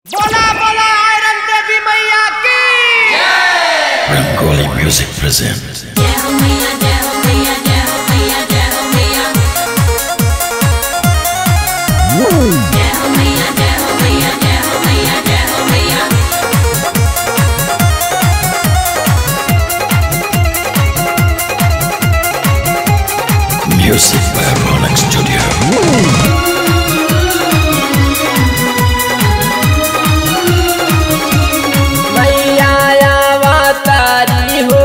Music present. जय हो मैया जय हो मैया जय हो मैया जय हो मैया जय हो मैया जय हो मैया जय हो मैया जय हो मैया Music by Rolex Studio. मैया आवा तारी हो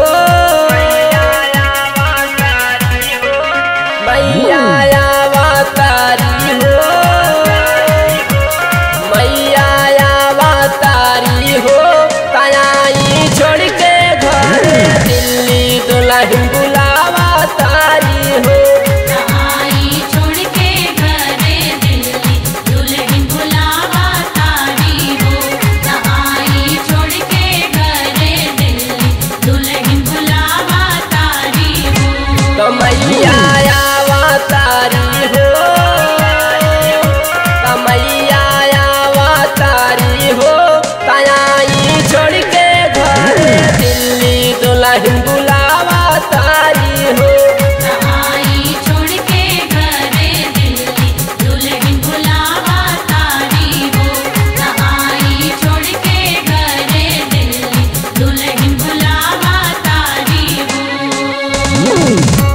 मैया आवा तारी हो मैया आवा तारी हो तयाई छोड़ के घर दिल्ली दुल्हन बुलावा तारी हो आई छोड़ के घरे दिल्ली दुल्हन बुलावा तारी हो आई छोड़ के घरे दिल्ली दुल्हन बुलावा तारी हो तो मैया आवा तारी हो तो मैया आवा तारी हो तयाई छोड़ के घर दिल्ली दुल्हन बुलावा तारी हो आई छोड़ के घरे दिल्ली दुल्हन बुलावा तारी हो आई छोड़ के घरे दिल्ली दुल्हन बुलावा तारी हो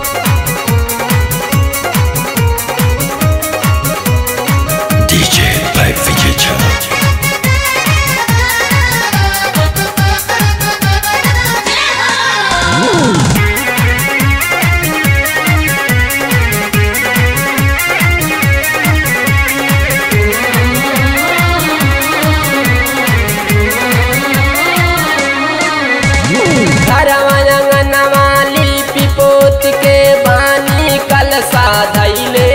DJ by Vijay Chandra. घरवा अंगनवा लिपि पोत के बानी कलसा धैले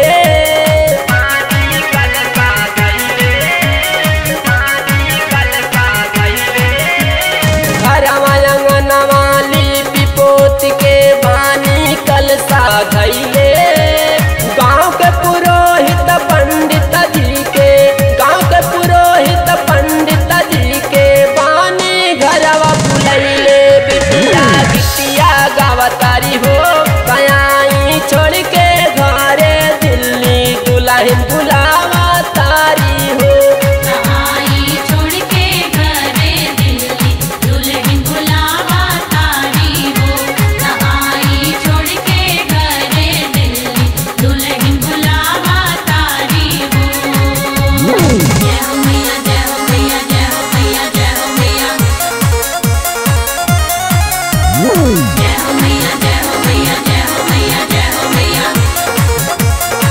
घरवा अंगनवा लिपि पोत के बानी कलसा धैले गांव के पुरोहित पंडित जी के गांव के पुरोहित पंडित जी के बानी घरवा बुलैले बिटिया गिटिया गावतारी हो कयाई छोड़ के घरे दिल्ली दुल्हन बुलावा तारी हो आई छोड़ के घरे दिल्ली दुल्हन बुलावा तारी हो आई छोड़ के घरे दिल्ली दुल्हन बुलावा तारी हो जय हो मैया जय हो मैया जय हो मैया जय हो मैया जय हो मैया जय हो मैया जय हो मैया जय हो मैया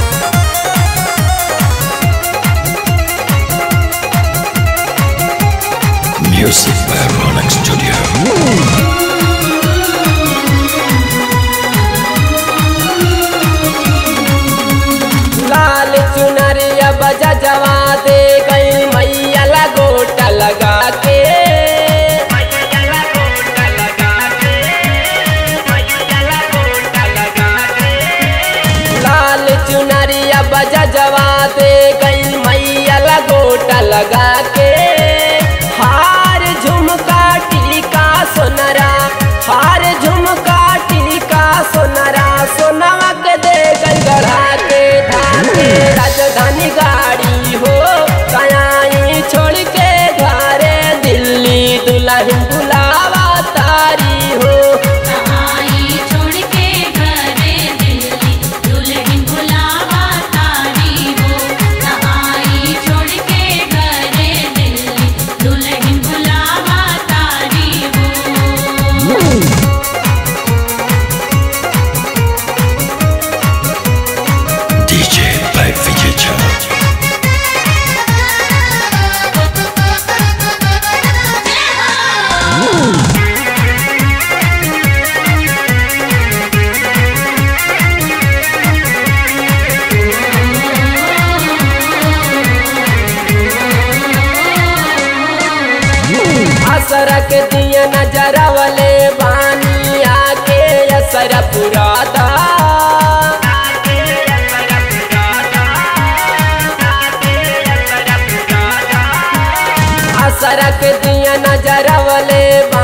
Music by Rolex Studio. लाल चुनरिया बजा जवा दे गई मैया ला गोटा लगा के लाल चुनरिया बजा जवा दे गई मैया ला गोटा लगा के हार झुमका टीका सोनरा हार झुमका टीका सोनरा सोनवा के दे गई गढ़ा के धाके राजधानी गाड़ी हो कयाई छोड़ के घरे दिल्ली दुल्हन बुलावा तारी हो आई छोड़ के घरे दिल्ली दुल्हन बुलावा तारी हो आई छोड़ के घरे दिल्ली दुल्हन बुलावा तारी हो DJ by Vijay Chandra. असर के दिया नजरवले बानी आके असर पुराता सरक दिया नजरवले बा